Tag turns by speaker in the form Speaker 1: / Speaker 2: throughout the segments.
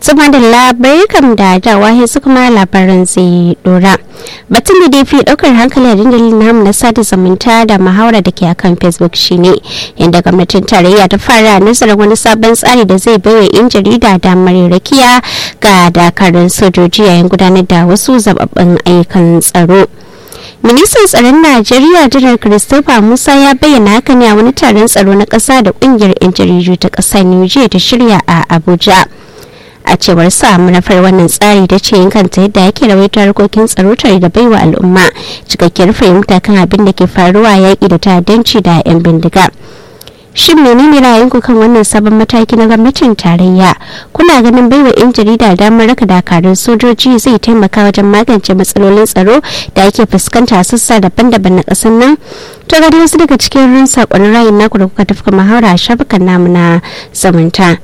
Speaker 1: Tsuma da labarai kam da dawa su kuma labaran zai dora. Batun da dai fi daukar hankali a dandalin namu na sada zumunta da muhawara da ke akan Facebook shine yadda gwamnatin tarayya ta fara nazarin wani sabon tsari da zai baiwa 'yan jarida damar rakiya ga dakarun sojoji yayin gudanar da wasu zababbin ayyukan tsaro. ministan tsaron najeriya janar christopher musa ya bayyana haka ne a wani taron tsaro na ƙasa da ƙungiyar 'yan jaridu ta ƙasar nigeria ta shirya a abuja a cewar sa manufar wannan tsari da ce kanta yadda yake rawaito harkokin tsaro tare da baiwa al'umma cikakkiyar fahimta kan abin da ke faruwa yaƙi da ta'addanci da 'yan bindiga shin menene ra'ayinku kan wannan sabon mataki na gwamnatin tarayya kuna ganin baiwa 'yan jarida damar raka dakarun sojoji zai taimaka wajen magance matsalolin tsaro da ake fuskanta a sassa daban-daban na ƙasar nan to ga wasu daga cikin rin saƙonin ra'ayin naku da kuka tafka muhawara a shafukan namu na zamanta.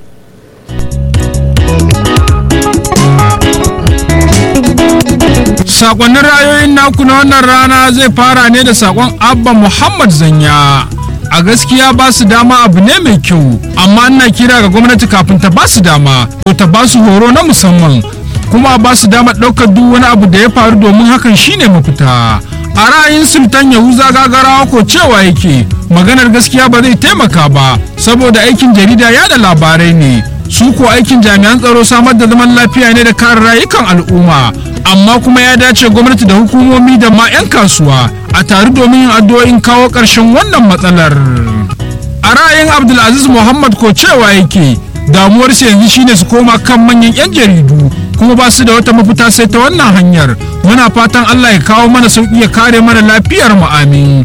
Speaker 2: Sakonnin ra'ayoyin naku na wannan rana zai fara ne da sakon Abba Muhammad Zanya. A gaskiya ba su dama abu ne mai kyau, amma ina kira ga gwamnati kafin ta ba su dama, to ta ba su horo na musamman, kuma ba su dama ɗaukar duk wani abu da ya faru domin hakan shine mafita. A ra'ayin Sultan Yahuza gagarawa ko cewa yake, maganar gaskiya ba zai taimaka ba, saboda aikin jarida yada labarai ne. su ko aikin jami'an tsaro samar da zaman lafiya ne da kare rayukan al'umma amma kuma ya dace gwamnati da hukumomi da ma 'yan kasuwa a tare domin yin addu'o'in kawo ƙarshen wannan matsalar a ra'ayin abdulaziz muhammad ko cewa yake damuwar su yanzu shine su koma kan manyan 'yan jaridu kuma ba su da wata mafita sai ta wannan hanyar muna fatan allah ya kawo mana sauƙi ya kare mana lafiyar mu amin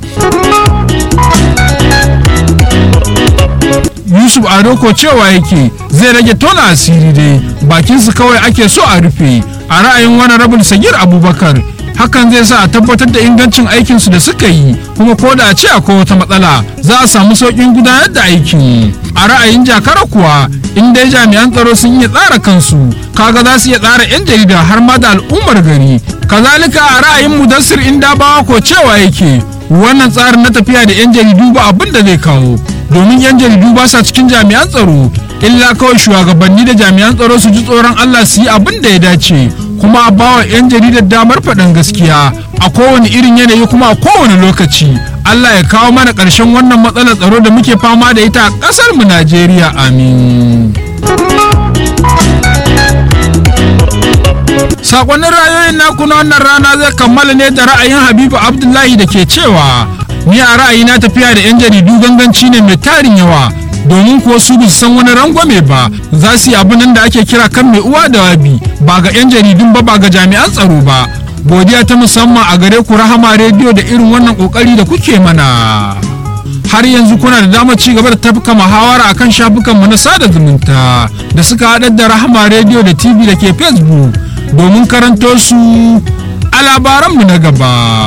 Speaker 2: yusuf ado ko cewa yake zai rage tona asiri dai bakinsu kawai ake so a rufe a ra'ayin wani rabin sagir abubakar hakan zai sa a tabbatar da ingancin aikinsu da suka yi kuma ko da a ce akwai wata matsala za a samu sauƙin gudanar da aikin a ra'ayin jakara kuwa in dai jami'an tsaro sun iya tsara kansu kaga za su iya tsara 'yan jarida har ma da al'ummar gari kazalika a ra'ayin mudassir inda bawa ko cewa yake wannan tsarin na tafiya da 'yan jaridu ba abin da zai kawo domin 'yan jaridu ba sa cikin jami'an tsaro illa kawai shugabanni da jami'an tsaro su ji tsoron allah su yi abin da ya dace kuma a bawa 'yan jaridar damar faɗin gaskiya a kowane irin yanayi kuma a kowane lokaci allah ya kawo mana ƙarshen wannan matsalar tsaro da muke fama da ita a ƙasar mu najeriya amin sakonnin rayoyin naku na wannan rana zai kammala ne da ra'ayin habibu abdullahi da ke cewa ni a ra'ayina tafiya da 'yan jaridu ganganci ne mai tarin yawa domin kuwa su bi san wani rangwame ba za su yi abin da ake kira kan mai uwa da wabi ba ga 'yan jaridun ba ba ga jami'an tsaro ba godiya ta musamman a gare ku rahama rediyo da irin wannan kokari da kuke mana har yanzu kuna da damar ci gaba da tafka muhawara akan shafukanmu na sada zumunta da suka haɗar da rahama rediyo da tv da ke facebook domin karanto su a labaranmu na gaba.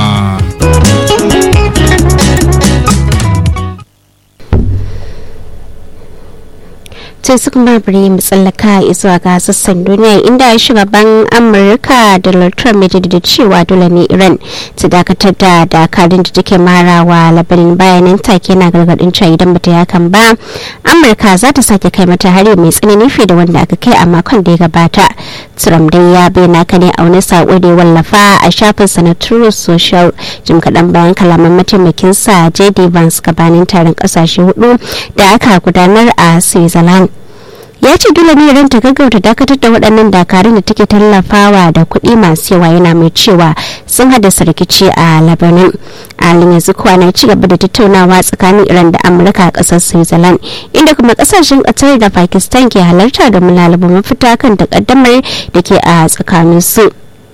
Speaker 1: sai su kuma bari mu tsallaka zuwa ga sassan duniya inda shugaban amurka donald trump ya jaddada cewa dole ne iran ta dakatar da dakarun da take marawa labarin bayanan take na gargadin cewa idan bata yakan ba amurka za ta sake kai mata hari mai tsanani fiye da wanda aka kai a makon da ya gabata trump dai ya bayyana ka ne a wani sako da ya wallafa a shafin sa na true social jim kaɗan bayan kalaman mataimakinsa jd vance gabanin taron ƙasashe hudu da aka gudanar a switzerland ya ce dole ne ran ta gaggauta dakatar da waɗannan dakarun da take tallafawa da kuɗi masu yawa yana mai cewa sun haddasa rikici a labanin halin yanzu kuwa na ci gaba da tattaunawa tsakanin iran da amurka a ƙasar switzerland inda kuma ƙasashen ƙasar da pakistan ke halarta domin lalaba mafita kan takaddamar da ke a tsakanin su.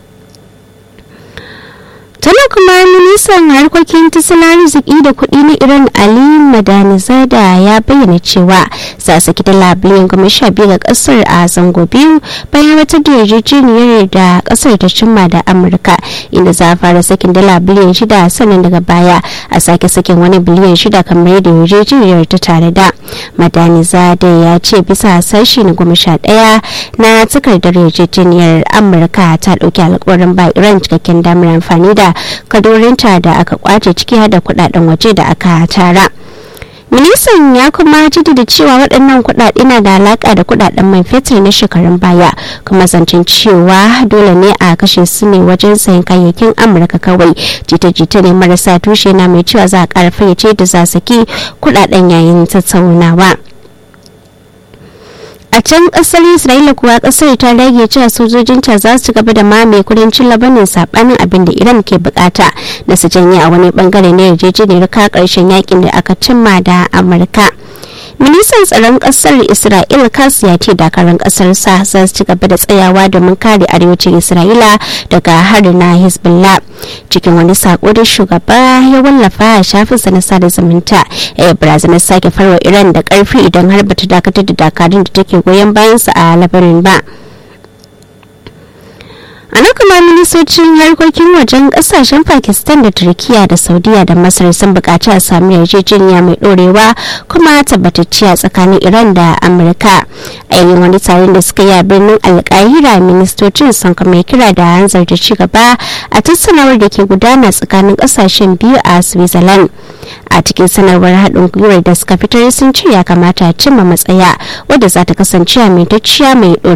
Speaker 1: tana kuma ministan harkokin tattalin arziki da kuɗi na iran ali madanizada ya bayyana cewa za su saki dala biliyan goma sha biyu ga ƙasar a zango biyu bayan wata da yarjejeniyar da ƙasar ta cimma da amurka inda za a fara sakin dala biliyan shida sannan daga baya a sake sakin wani biliyan shida kamar yadda yarjejeniyar ta tare da madanizada ya ce bisa sashi na goma sha ɗaya na takardar yarjejeniyar amurka ta ɗauki alkawarin ba iran cikakken damar amfani da kadorinta da aka kwace ciki da kudaden waje da aka tara ministan ya kuma jaddada cewa waɗannan kuɗaɗe na da alaƙa da kuɗaɗen man fetur na shekarun baya kuma zancen cewa dole ne a kashe su ne wajen sayan kayayyakin amurka kawai jita-jita ne marasa tushe na mai cewa za a ƙara fayyace da za saki kuɗaɗen yayin tattaunawa. a can kasar isra'ila kuwa kasar ta rage cewa sojojinta za su gaba da mamaye kudancin labanin sabanin abin da iran ke bukata da su janye a wani bangare na yarjejeniyar ka karshen yakin da aka cimma da amurka ministan tsaron kasar isra'ila kasu ya ce dakarun kasar sa za su ci gaba da tsayawa domin kare arewacin isra'ila daga harin na hezbollah cikin wani sako da shugaba ya wallafa a shafinsa na sada zumunta ya yi barazanar sake farwa iran da karfi idan har bata dakatar da dakarun da take goyon bayansa a labarin ba a nan kuma ministocin harkokin wajen kasashen pakistan da turkiya da saudiya da masar sun bukaci a sami yarjejeniya mai dorewa kuma tabbatacciya tsakanin iran da amurka a yayin wani taron da suka yi a birnin alkahira ministocin sun kuma kira da hanzar da ci gaba a tattaunawar da ke gudana tsakanin kasashen biyu a switzerland a cikin sanarwar haɗin gwiwar da suka fitar sun ce ya kamata a cimma matsaya wadda za ta kasance a mai mai